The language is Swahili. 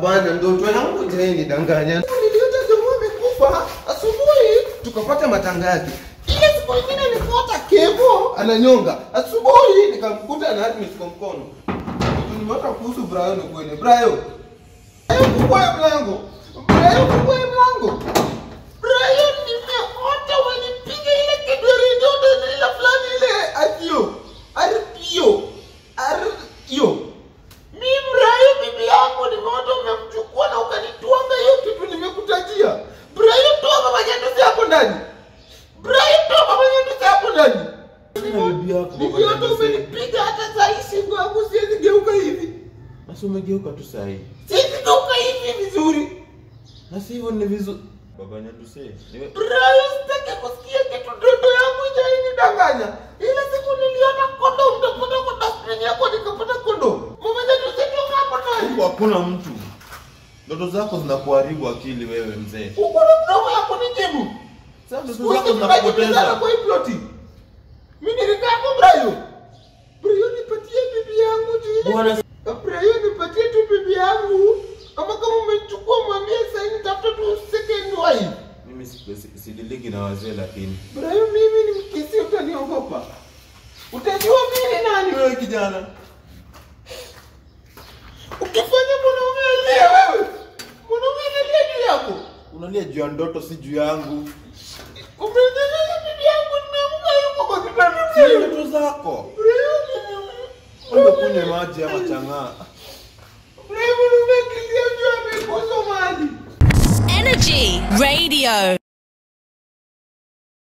bwana, ndoto yangu tena danganya. Niliota jamaa amekufa asubuhi, tukapata matanga yake. Ile siku nyingine nikaota kevo ananyonga. Asubuhi nikamkuta ana admit kwa mkono. Nimeota kuhusu Brian kweli. Brian. Brian fungua hiyo mlango. Brian fungua hiyo mlango. Brian nimeota wanipiga ile kedwere ndoto ile fulani ile atio. Arpio. Arpio. Mimi Brian bibi yangu nimeota umemchukua na ukanitwanga hiyo kitu nimekutajia. Brian toa mama nyanduzi hapo ndani. Brian toa mama nyanduzi hapo ndani. Sina bibi yako, baba Bibi yako nyanduzi. umenipiga hata saa hii shingo yangu siwezi geuka hivi. Basi umegeuka tu saa hii. Siwezi geuka hivi vizuri. Na si hivyo ni vizuri. Baba Nyanduse, niwe Brian sitaki kusikia kitu ndoto yangu ijainidanganya. Ile siku niliona kondom nitakuta kwa dustbin yako nikapata kondom. Mama nyanduzi toka hapo ndani. huku hakuna mtu. Ndoto zako zinakuharibu akili wewe mzee. Uko na mdomo ya kunijibu. Sasa ndoto Siku zako hizi tunajibizana zinakupoteza. kwa hii ploti. Mimi nilikaa kwa Brian. Brian nipatie bibi yangu tu. Bwana Brian nipatie tu bibi yangu. Ama kama umechukua mwambie sasa hivi tafuta tu second wife. mimi si- si- sidiliki na wazee lakini. Brian mimi ni mkisi utaniogopa. Utajua mimi ni nani wewe kijana. Ukifanya mwanaume alia wewe. Mwanaume analia juu yako. Unalia juu ya ndoto si juu yangu. Umenyeleza bibi yangu nimeamka yuko kwa kitanda. Si ndoto zako. Brian Wewe kunywe maji ama chang'aa. Brian umekilia juu amekosa maji. Energy Radio.